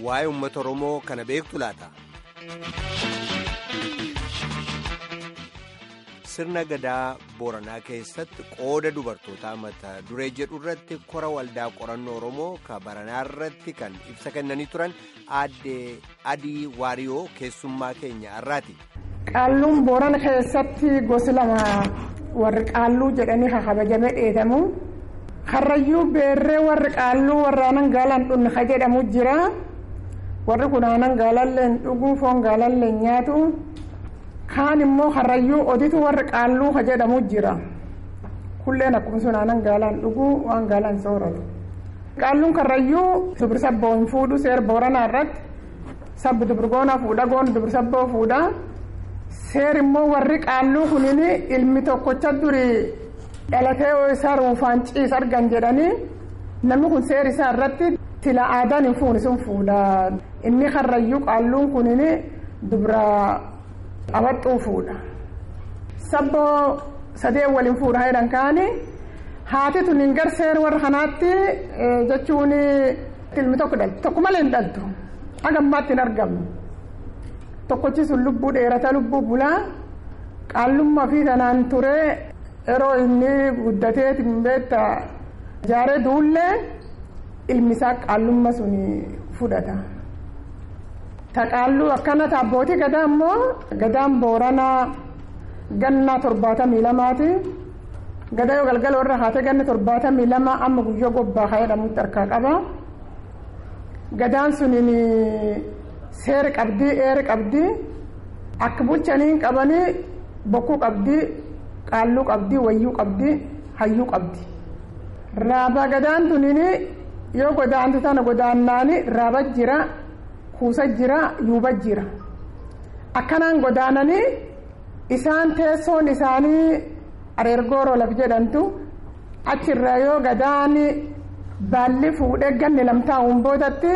waa'ee uummata Oromoo kana beektu laata? Sirna gadaa Booranaa keessatti qooda dubartootaa mata duree jedhu irratti kora waldaa qorannoo Oromoo ka Baranaa irratti kan ibsa kennanii turan aadde Adii Waariyoo keessummaa keenya har'aati. Qaalluun Boorana keessatti gosi lama warri qaalluu jedhanii kabajamee dheedamu. Karrayyuu beerree warri qaalluu warraanan gaalaan dhunni ka jedhamu jira. Warri kunaanan gaalallee dhuguu foon gaalallee nyaatu. Kaan immoo karrayyuu oditu warri qaalluu ka jedhamu jira. Kulleen akkuma sunaanan gaalaan dhuguu waan gaalaan sooratu. Qaalluun karrayyuu dubri sabboo hin fuudhu seera booranaa irratti sabbi dubri goonaa fuudha goon dubri sabboo fuudha. Seer immoo warri qaalluu kunin ilmi tokkocha duri dhalatee isaa ruufaan ciisa argan jedhanii namni kun seer isaa irratti tila aadaan hin fuune sun fuudha. Inni karrayyuu qaalluun kunin dubra abaxxuu fuudha. Sabboo sadee waliin fuudha jedhan kaani haati tun hin garseer warra kanaatti jechuun ilmi tokko dhaltu tokko malee hin dhaltu haga ammaatti hin argamu. Tokkochi sun lubbuu dheerata lubbuu bulaa qaallummaa fi tanaan ture yeroo inni guddatee beekta jaaree duullee ilmi isaa qaallummaa sun fudhata. Ta qaalluu akkana taabbootii gadaa immoo gadaan booranaa gannaa torbaatamii lamaati. Gadaa yoo galgala warra haatee ganna torbaatamii lama amma guyyoo gobbaa haa jedhamutti harkaa qaba. Gadaan suniin seera qabdii eera qabdii akka bulchanii qabanii bokkuu qabdii qaalluu qabdii wayyuu qabdii hayyuu qabdi. Raabaa gadaan tuniin yoo godaantu tana godaannaani raaba jira kuusa jira yuuba jira. Akkanaan godaananii isaan teessoon isaanii areergooroo laf jedhamtu achirraa yoo gadaan baalli fuudhee ganni lamtaa'uun boodatti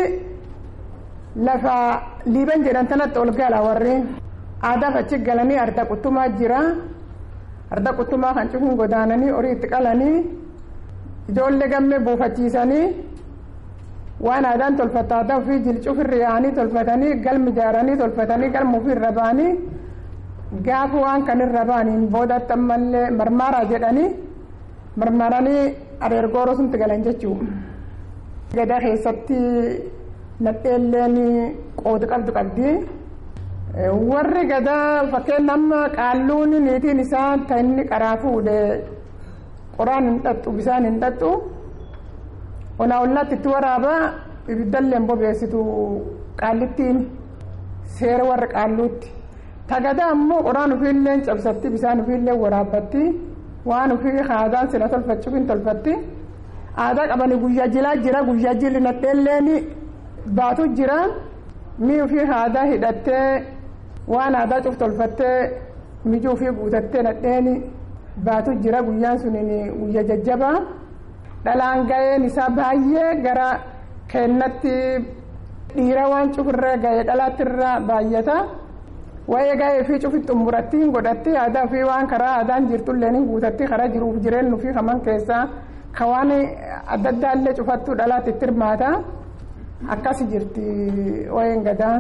lafa liiban jedhan tanatti ol gala warri aadaaf achi galanii arda quttumaa jira arda quttumaa kan cufuun godaananii horii itti qalanii ijoollee gammee buufachiisanii waan aadaan tolfata aadaa ofii jilcuuf irra yaa'anii tolfatanii galmi ijaaranii tolfatanii galma ofii irra ba'anii gaafa waan kan irra ba'aniin boodatti ammallee marmaaraa jedhanii marmaranii areergooroo sunti galan jechuudha. Gadaa keessatti nadheelleen qooda qabdu qabdi. Warri gadaa fakkeenya amma qaalluun niitiin isaa kan inni qaraa fuudhe qoraan hin dhadhu bisaan hin dhadhu. Onaa ollaatti itti waraabaa ibiddallee hin bobeessitu qaallittiin seera warra qaalluutti. Tagadaa ammoo qoraan ofiillee cabsatti bisaan ofiillee waraabbatti waan ofii aadaan sila tolfachuuf hin tolfatti. Aadaa qabanii guyyaa jilaa jira guyyaa jilli nadheelleen baatu jira mii ofii aadaa hidhattee waan aadaa cuf tolfattee mijuu ofii guutattee nadheen baatu jira guyyaan suniin guyyaa jajjabaa. Dhalaan ga'een isaa baay'ee gara kennatti dhiira waan cufirra ga'ee dhalaattirra baay'ata. Waa'ee ga'ee fi cufi xumuratti hin godhatti aadaa fi waan karaa aadaan jirtullee hin guutatti karaa jiruuf jireenyu fi haman keessaa ka waan adda addaallee cufattuu dhalaatti itti hirmaata. Akkas jirti waa'een gadaa.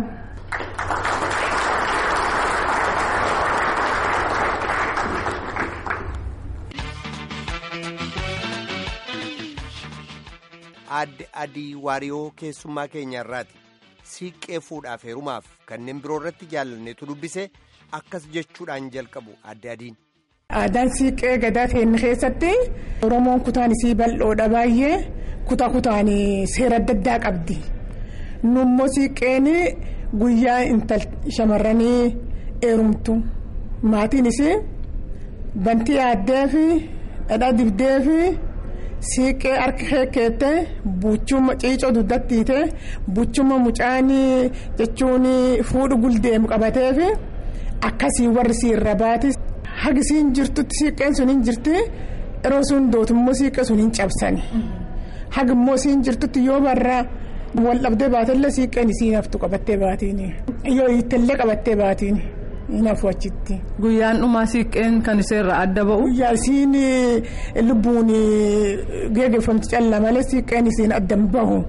Aadde Adii Waariyoo keessummaa keenya irraati. Siiqqee fuudhaaf heerumaaf kanneen biroo irratti jaalanneetu dubbise akkas jechuudhaan jalqabu Aadde Adiin. Aadaan siiqqee gadaa keenya keessatti Oromoon kutaan isii bal'oodha baay'ee kutaa kutaan seera adda addaa qabdi. Nummoo siiqqeen guyyaa intal shamarranii heerumtu maatiinis bantii yaaddee fi dhadhaa dibdee fi. Siiqqee harka keettee buuchuma ciicoo duddattiite buuchuma mucaanii jechuun fuudhu guldeemu qabatee fi akkasii warri siirra baati. Hagi siin jirtutti siiqqeen sun hin jirti yeroo sun dootummoo siiqqee sun hin cabsani. Hagi immoo siin jirtutti yoo barraa wal dhabdee baatellee siiqqeen isiin haftu qabattee baatiin yoo hiittellee qabattee baatiin. Inaafuu achitti. Guyyaan dhumaa siiqqeen kan iseerraa adda ba'u. Guyyaa isiin lubbuun geggeeffamti callaa malee siiqqeen isiin adda hin bahu.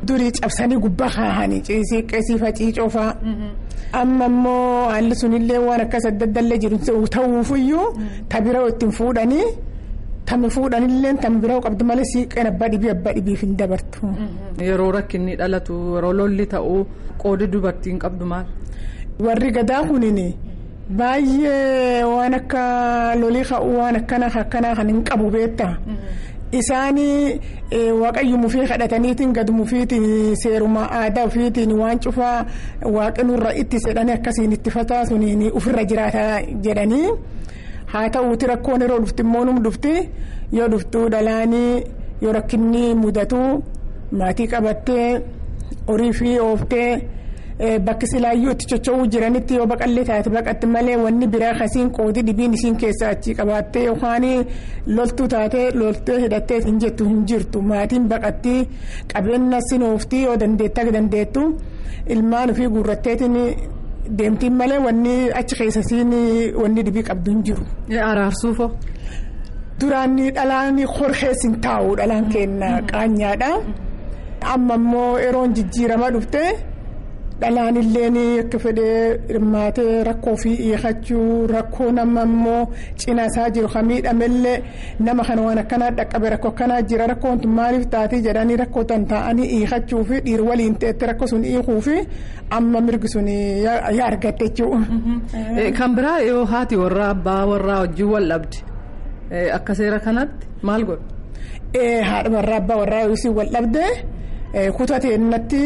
durii cabsanii gubbaa kaahanii ciisii qeesii faciicoo fa'a. amma immoo haalli sunillee waan akkas adda addallee jiru ta'uufiyyuu tabira ittiin fuudhanii tammi fuudhanillee tammi biroo qabdu malee siiqeen abbaa dhibii abbaa dhibiif hin dabartu. Yeroo rakkinni dhalatu yeroo lolli ta'u qoodi dubartiin qabdu maal? Warri gadaa kunin baay'ee waan akka lolii ka'uu waan akkana akkanaa kan hin qabu beektaa. isaanii waaqayyo mufii kadhataniitiin gad mufiitiin seeruma aadaa ofiitiin waan cufaa waaqinurra itti sedhanii akkasiin itti fataasuniin ofirra jiraata jedhanii haa ta'uuti rakkoon yeroo dhufti immoo num dhufti yoo dhuftuu dhalaanii yoo rakkinni mudatu maatii qabattee horii fi ooftee. bakki silaayyuu itti cocho'uu jiranitti yoo baqallee taate baqatti malee wanni biraa kasiin qoodii dhibiin isiin keessaa achi qabaattee yookaan loltuu taatee loltee hidhattee hin jettu hin jirtu maatiin baqatti qabeenya sinooftii yoo dandeetta dandeettu ilmaan ofii guurratteetiin deemtiin malee wanni achi keessa siin wanni dhibii qabdu hin jiru. Araarsuufoo. Duraan dhalaan horkees hin taa'u dhalaan keenya qaanyaadha amma immoo yeroon jijjiirama dhufte. dhalaan illee akka fedhee hirmaatee rakkoo fi hiikachuu rakkoo nama immoo cina isaa jiru kan miidhamellee nama kana waan akkanaa dhaqqabe rakkoo akkanaa jira rakkoon tun maaliif taatee jedhanii rakkoo tan taa'anii hiikachuu fi dhiir waliin ta'etti rakkoo sun hiikuu fi amma mirgi sun yaa argatte jechuudha. Kan biraa yoo haati warraa abbaa warraa wajjin wal dhabde akka seera kanatti maal godhu? Haadha warraa abbaa warraa yoo wal dhabde. kutateennatti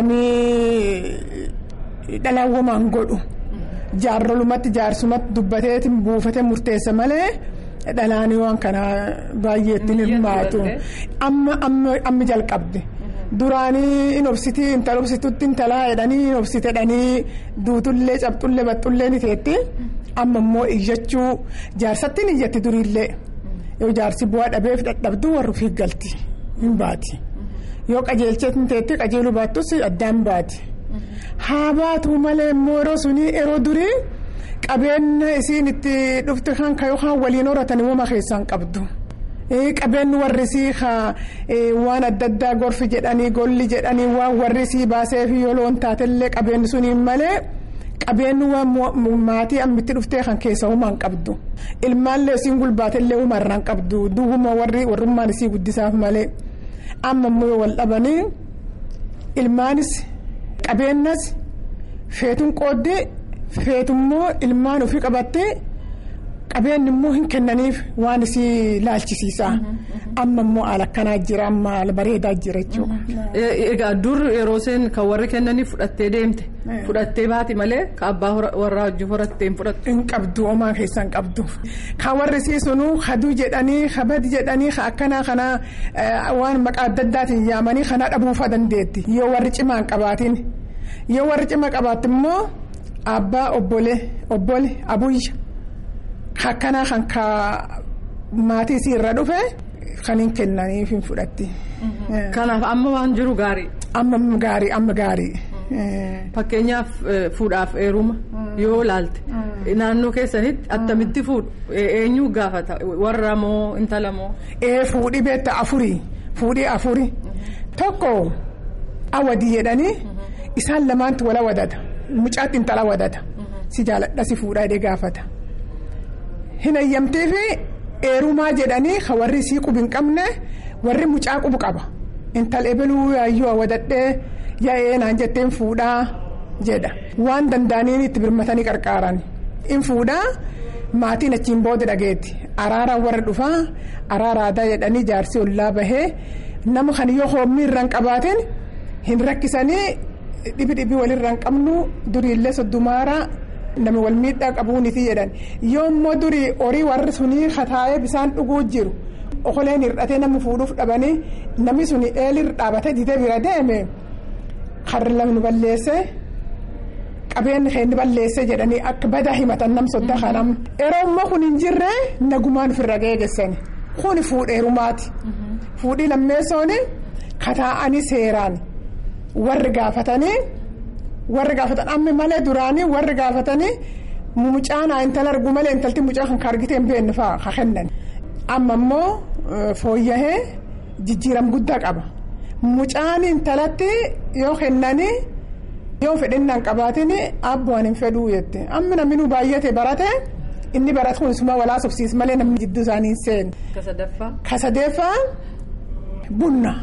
namni dhalaawwamaan godhu jaarrolumatti jaarsumatti dubbateetiin buufatee murteessa malee dhalaanii waan kana baay'eetti hirmaatu amma amma jalqabde duraanii in obsitii intala obsitutti intalaa jedhanii in obsite jedhanii duutullee cabxullee baxxullee ni teetti amma immoo iyyachuu jaarsatti ni iyyatti duriillee yoo jaarsi bu'aa dhabeef dadhabduu warri ofii galti hin baati. yoo qajeelcheetiin teetti qajeeluu baattus addaan baati haa baatu malee immoo yeroo sunii yeroo durii qabeenya isiin itti dhufte kan ka yookaan waliin horatanii uuma keessaan qabdu. qabeenyi warri sii waan adda addaa gorfi jedhanii golli jedhanii waan warri sii baasee fi yoo loon taatellee qabeenyi suniin malee qabeenyi waan maatii ammitti dhuftee kan keessa uumaan qabdu ilmaallee isiin gulbaatellee uumarraan qabdu duwwuma warri warrummaan isii guddisaaf malee. amma immoo wal dhabanii ilmaanis qabeenyas feetuun qooddee feetummoo ilmaan ofii qabattee qabeenyi immoo hin kennaniif waan isii laalchisiisa amma immoo haala akkanaa jira amma haala bareedaa jira jechuudha. Egaa dur yeroo isheen kan warri kennanii fudhattee deemte fudhattee baati malee kan abbaa warraa wajjin horattee hin fudhattu. Hin qabdu homaa keessaa hin qabdu. Kan warri siisunuu haduu jedhanii habad jedhanii akkanaa kana waan maqaa adda addaatiin yaamanii kana dhabuufa dandeetti yoo warri cimaa hin qabaatin yoo warri cima qabaatti immoo abbaa obbole obbole abuyya akkanaa kan ka maatii isii irra dhufe kan hin kennaniif hin fudhatti. Kanaaf amma waan jiru gaarii. Amma gaarii amma gaarii. Fakkeenyaaf fuudhaaf heeruma yoo ilaalte naannoo keessanitti attamitti fuudhu eenyu gaafata warra moo intala moo. Ee fuudhii beektaa afurii fuudhii afurii tokko awadii jedhanii isaan lamaantu wala wadata mucaatti intala wadata si jaaladha si fuudhaa jedhee gaafata. Hin eeyyamtee fi heerumaa jedhanii kan warri sii qubi hin qabne warri mucaa qubu qaba intal ebeluu yaayyoo wadadhee yaa'ee naan jetteen fuudhaa jedha waan danda'aniin itti birmatanii qarqaaran in fuudhaa maatiin achiin booda dhageetti araaraan warra dhufaa araara aadaa jedhanii jaarsi ollaa bahee nama kan yoo hoomni irraan qabaatin hin rakkisanii dhibi dhibii walirraan qabnu duriillee soddomaaraa. nama wal miidhaa qabuuniti jedhan yoo immoo durii horii warri sunii kataa'ee bisaan dhuguu jiru okoleen hir'atee nama fuudhuuf dhabanii namni suni eelirra dhaabatee didee bira deeme harri lamni balleesse qabeenyi keenni balleesse jedhanii akka badaa himatan nam sodda kanam yeroo immoo kun hin jirre nagumaan ofirra geegessani kuni fuudheerumaati fuudhii lammeessooni kataa'anii seeraan warri gaafatanii. warri gaafatan amma malee duraanii warri gaafatanii mucaan intala argu malee intalti mucaa kan argite hin beekne fa'aa ka kennan amma immoo fooyyahee jijjiiram guddaa qaba mucaan intalatti yoo kennanii yoo fedhinnaan qabaatin abbu'an hin fedhuu jette amma namni baay'ate barate inni barate kun suma walaa sobsiis malee namni jidduu isaanii hin seenu. Ka sadaffaa. Ka sadeeffaa bunna.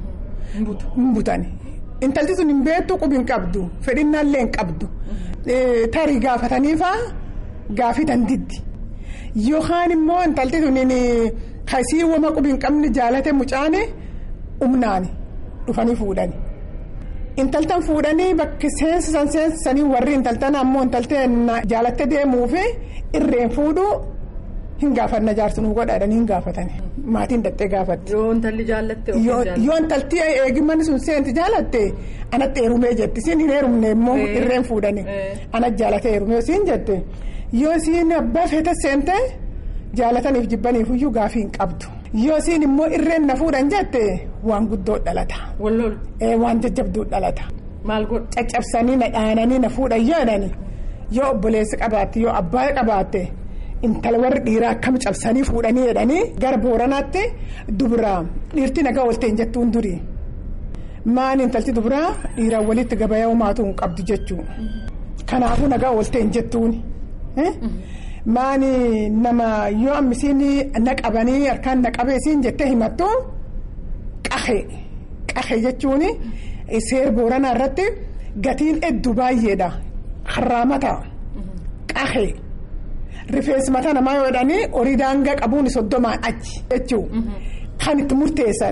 Hin butani. Intalti sun hin beektu qubi hin qabdu fedhinnaallee hin qabdu tarii gaafataniifa gaafii dandiddi yookaan immoo intalti sun kasii wama qubi hin qabne jaalate mucaane humnaani dhufanii fuudhani. Intaltan fuudhanii bakki seensisan seensisanii warri intaltan ammoo intalteen jaalatte deemuufi irreen fuudhuu hin gaafanna jaarsinuu godhaadhaan hin gaafatani maatiin dhattee gaafatti. Yoo intalli jaallatte Yoo intalti eegimmanni sun seenti jaalatte anatti heerumee jetti siin hin heerumne immoo irreen fuudhani anatti jaalate heerumee siin jette yoo siin abbaa feete seente jaalataniif jibbaniif iyyuu gaafii hin qabdu. Yoo siin immoo irreen na fuudhan jette waan guddoo dhalata. Wallool. Waan jajjabduu dhalata. Maal godhu. Caccabsanii na dhaananii na fuudhan jedhani yoo obboleessi qabaatte yoo abbaa qabaatte intala warri dhiiraa akkam cabsanii fuudhanii jedhanii gara booranaatti dubiraa dhiirti nagaa oolteen jettuun durii maan intalti dubiraa dhiiraan walitti gabayaa homaatu hin qabdu jechuudha. Kanaafuu nagaa oolteen jettuun. Maani nama yoo ammisiin na qabanii harkaan na qabee siin jettee himattu qahe qahe jechuun seer booranaa irratti gatiin hedduu baay'eedha harraamata qahe rifeensi mataa namaa yoo jedhanii horii daangaa qabuun soddomaan achi jechuun kan itti murteessan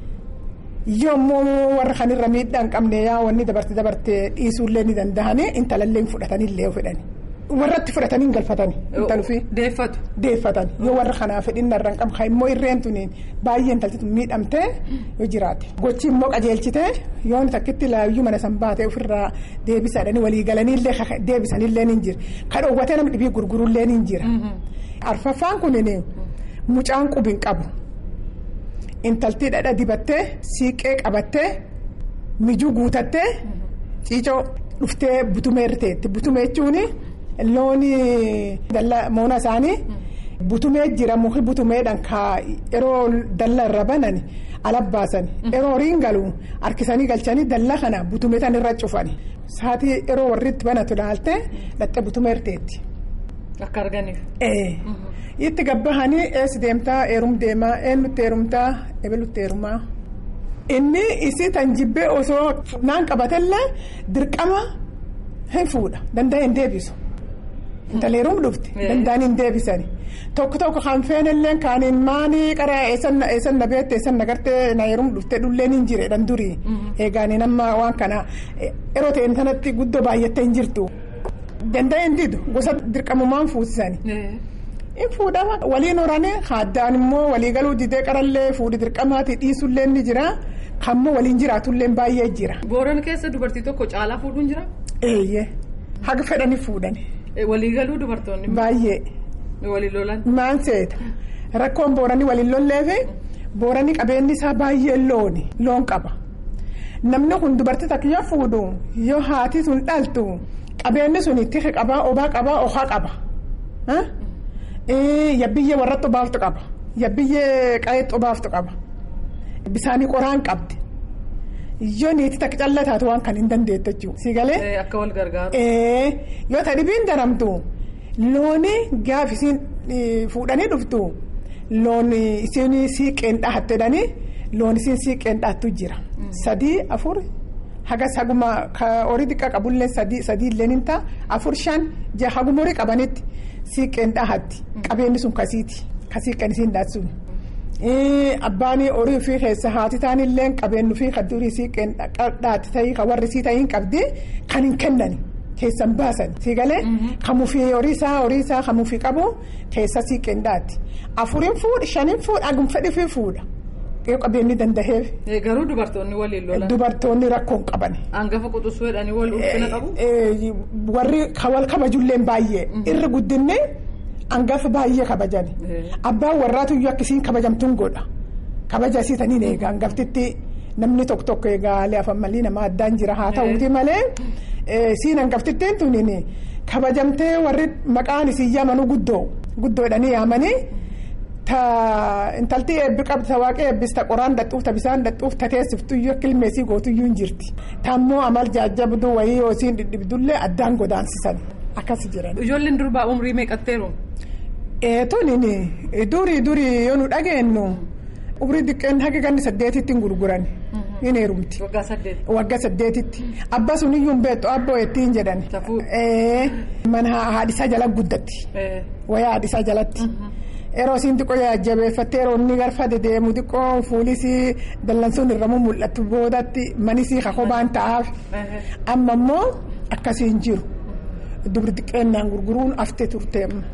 yommuu warra kanirra miidhaa hin qabne yaa wanni dabarte dabarte dhiisuullee ni danda'anii intalallee fudhatanillee fedhani. warratti fudhatanii hin galfatani. intalufi Deeffatu. deeffatan yoo warra kanaa fedhinna irra hin qabne immoo irreen tuniin baay'ee intalti tun miidhamtee yoo jiraate. gochi immoo qajeelchitee yoo takkitti laayyuu mana san baatee ofirraa deebisaadhanii walii galaniillee deebisanillee ni jira kan dhoowwatee namni dhibii gurguruullee ni jira. arfaffaan kunin mucaan qubi hin qabu intaltii dhadha dibattee siiqee qabattee mijuu guutattee ciicoo dhuftee butumee irteetti butumee jechuun. looni dallaa moona isaanii butumee jira muki butumeedhaan ka yeroo dallaa irra banan ala baasan yeroo horiin galu harkisanii galchanii dallaa kana butumee tan irra cufani saatii yeroo warri itti banatu ilaalte dhattee butumee irteetti. Akka arganiif. Itti gabbahanii eessi deemtaa eerum deemaa eenyutti eerumtaa ebelutti eerumaa. Inni isii tan jibbee osoo naan qabatellee dirqama hin fuudha danda'a hin deebisu. Intaleeruun dhufti danda'anii hin deebisani tokko tokko kan feenillee kaaniin maanii qara eessan na beette eessan na gartee na yeruun dhufte dhulleen hin jire dhan durii eegaanii nama waan kana yeroo ta'een sanatti guddoo baay'attee hin jirtu danda'a hin didu gosa dirqamumaan fuusisani. In fuudhama waliin horanii haddaan immoo walii galuu didee qarallee fuudhi dirqamaati dhiisullee ni jira kammoo waliin jiraatullee baay'ee jira. Booran keessa dubartii tokko caalaa fuudhuun jira. Eeyyee haga fedhanii fuudhani. Waliigaluu dubartoonni. Baay'ee. Waliin lolan. Maan seeta rakkoon booranii waliin lolleefi booranii qabeenyi isaa baay'ee looni loon qaba. Namni kun dubartii takka yoo fuudhu yoo haati sun dhaltu qabeenyi sun tiki qabaa obaa qabaa ohaa qaba. Yabbiyyee warratti obaaftu qaba. Yabbiyyee qayeetti obaaftu qaba. Bisaanii qoraan qabdi. Yoo niitii takka callaa taatu waan kan hin dandeettu jechuudha. Si galee. Akka wal gargaaru. Yoo ta dhibiin daramtu looni gaafa isiin fuudhanii dhuftu loon isiin siiqeen dhahattedhanii loon isiin siiqeen dhahattu jira. Sadii afur hagas haguma horii xiqqaa qabullee sadii sadiillee ni ta'a afur shan jaha haguma horii qabanitti siiqeen dhahatti qabeenyi sun kasiiti kasiiqeen isiin dhahatsun. Abbaan horii ofii keessa haati taanillee qabeenyi ofii kan durii siiqeen dhaatti ta'ii kan warri sii ta'ii qabdi kan hin kennani. Keessan baasan si galee kamuufii horii isaa horii isaa kamuufii qabu keessa siiqeen dhaatti afuriin fuudha shaniin fuudha hagum fedhii fuudha yoo qabeenyi danda'eef. Garuu dubartoonni waliin lolan. Dubartoonni rakkoon qaban. Hangafa quxisuu jedhanii wal ulfina qabu. Warri wal kabajulleen baay'ee irri guddinni hangafa baay'ee kabajan abbaan warraatu iyyuu akkasiin kabajamtuun godha kabaja isiitaniin eega hangaftitti namni tokko tokko egaa leefan malii nama addaan jira haa ta'uuti malee. siin hangaftittiin tuniin kabajamtee warri maqaan isii yaamanu guddoo guddoodhanii yaamanii ta intalti eebbi qabdi ta waaqa eebbis ta qoraan dadhuuf ta bisaan dadhuuf ta teessiftuyyuu kilmeesii gootuyyuu hin jirti tammoo amal jaajjabdu wayii yoo isiin dhidhibdullee addaan godaansisan akkas jiran. Ijoolleen durbaa umrii meeqatteeru? Eetuun durii durii yoo nu dhageenyu umrii diqqeen haga ganni saddeetitti hin gurguran hin heerumti. Waggaa saddeet. Waggaa saddeetitti abba suniyyuu hin beektu abboo ittiin jedhan. Safuu. Mana haadhisaa jala guddatti. Wayaa haadhisaa jalatti. Yeroo isiin xiqqoo jajjabeeffattee yeroo inni garfa dedeemu xiqqoo fuulis dallansuun irra mul'atu boodatti manisii kakobaan ta'aaf. Amma immoo akkasiin jiru. Dubri xiqqeennaan gurguruun haftee turteemma.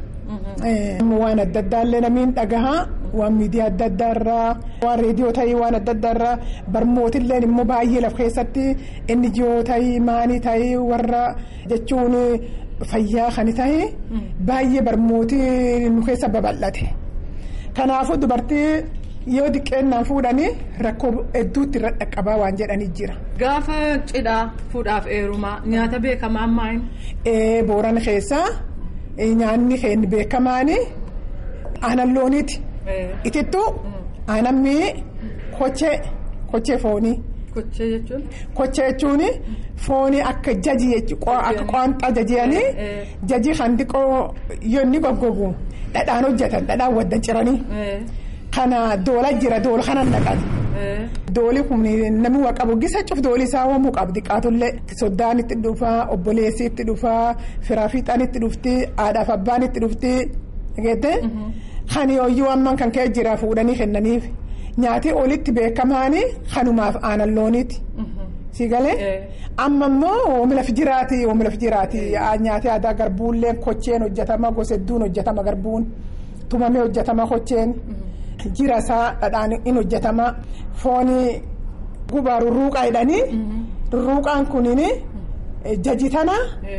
Waan adda addaallee namiin dhagahaa waan miidiyaa adda addaarraa waan reediyoo ta'ii waan adda addaarraa barmootillee immoo baay'ee laf keessatti inni jiyoo ta'ii maanii ta'ii warra jechuun fayyaa kan ta'ii baay'ee barmootii nu keessa babal'ate. Kanaafuu dubartii yoo xiqqeennaan fuudhanii rakkoo hedduutti irra dhaqqabaa waan jedhanii jira. Gaafa cidhaa fuudhaaf heerumaa nyaata beekamaa maal? Booran keessaa. nyaanni keenya beekamaani aanan looniiti. Itittuu aanan mi'i kochee kochee foonii. Kochee jechuun. Kochee jechuun foonii akka jaji jechuudha akka qoonxaa jajiyanii jaji kan xiqqoo yoo inni goggogu dhadhaan hojjetan dhadhaan waddan ciranii. Kana doola jira doola kanan dhaqan. Dooli kun namni waa qabu gisa cuf dooli isaa waamuu qabdi qaatullee soddaan itti dhufaa obboleessi itti dhufaa firaa fiixaan itti dhufti haadhaaf abbaan itti dhufti dhageette kan yooyyuu amman kan ka'e jira fuudhanii kennaniif nyaati olitti beekamaani kanumaaf aanan looniiti. Si galee amma immoo oomila fijiraati oomila fijiraati nyaati aadaa garbuullee kocheen hojjetama gosa hedduun hojjetama garbuun tumamee hojjetama kocheen. jira isaa dhadhaan in hojjetama foonii gubaa rurruuqaa jedhanii rurruuqaan kuniin jaji tana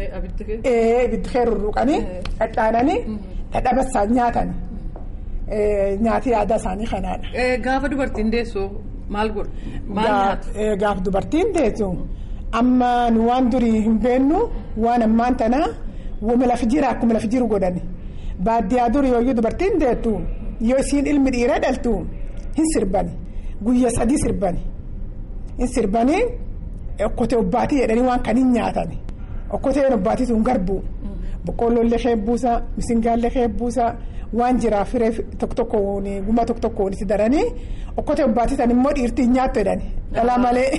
ibiddi kee rurruuqanii dhadhaananii dhadhabasaan nyaatan nyaati aadaa isaanii kanaadha. Gaafa dubartiin deessu maal godhu? Maal nyaatu? Gaafa dubartiin deessu amma nu waan durii hin beennu waan ammaan tanaa wama lafa jira akkuma lafa jiru godhani baadiyyaa durii yooyyuu dubartiin deettu. yoo isiin ilmi dhiiraa dhaltu hin sirbani guyya sadii sirbani hin sirbanii okkotee obbaatii jedhanii waan kan hin nyaatan okkoteen obbaatii sun garbuu boqqoolloollee keebbuusa misingaallee keebbuusa waan jiraa firee tokko tokkoon guma tokko tokkoon itti daranii okkotee obbaatii san immoo dhiirtii hin nyaattu jedhani dhala malee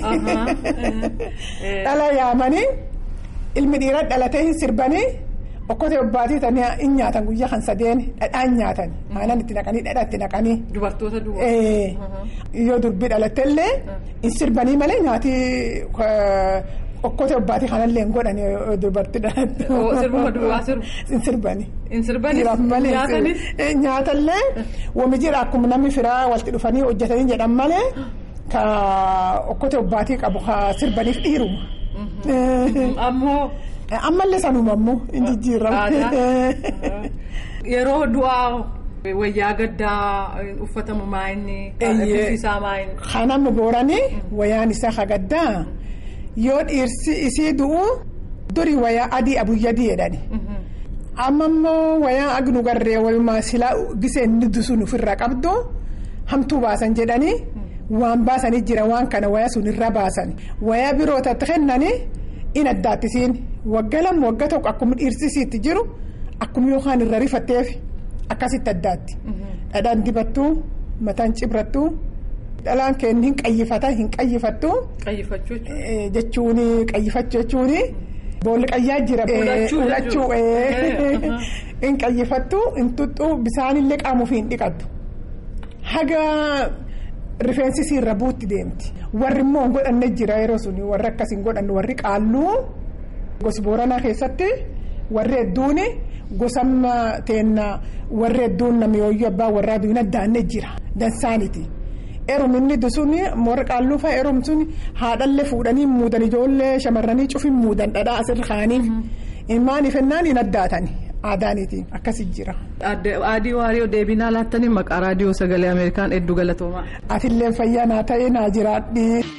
dhala yaamanii ilmi dhiiraa dhalatee hin sirbanii. okkotee obbaatii tanii hin nyaatan guyyaa kan sadeen dhadhaan nyaatan aannan itti naqanii dhadhaa itti naqanii. Dubartoota duwwaa. Yoo durbii dhalattellee hin sirbanii malee nyaati okkotee obbaatii kanallee hin godhani dubartii dhalattu. Sirbuma duwwaa sirbu. Hin sirbani. Hin sirbani. Nyaatanis. Nyaatallee wami jira akkuma namni firaa walitti dhufanii hojjetanii jedhan malee ka okkotee obbaatii qabu ka sirbaniif dhiiruma. Ammoo. ammallee sanuma ammoo hin jijjiiramu. Yeroo du'aa wayyaa gaddaa uffatamu maayinni isaa maayinni. Kanama booranii wayyaan isaa ka gaddaa yoo dhiirsi isii du'u durii wayyaa adii abuyyadii jedhani. Amma immoo wayyaa agnu garree walumaa silaa gisee inni dusuun ofirraa qabdu hamtuu baasan jedhanii waan baasanii jira waan kana wayyaa sun irra baasan wayyaa birootatti kennanii. in addaattisiin waggaa lama waggaa tokko akkuma dhiirsisiitti jiru akkuma yookaan irra rifatteef akkasitti addaatti. Dhadhaan dibattuu mataan cibrattuu dhalaan keenya hin qayyifata hin qayyifattuu. Qayyifachuu jechuun qayyifachuu jechuun boolli qayyaa jira. Fudhachuu hin qayyifattuu hin tuxxuu bisaanillee qaamuuf hin dhiqattu. Haga rifeensi irra buutti deemti. Warri immoo hin godhanne jira yeroo suni warri akkas hin godhanne warri qaalluu gosa booranaa keessatti warri hedduun gosa teenna warri hedduun namni yooyyuu abbaa warraa duwin addaanne jira dansaaniti. Eerum inni dusuun warri qaalluu fa'a eerum sun haadhallee fuudhanii muudan ijoollee shamarranii cufin muudan dhadhaa asirra kaaniif. Maaniif ennaan hin addaatani aadaaniiti akkasi jira. Adii waariyoo deebinaa laattanii maqaa raadiyoo sagalee Ameerikaan hedduu galatoomaa. Atillee fayyaa naa ta'e naa jiraadhi.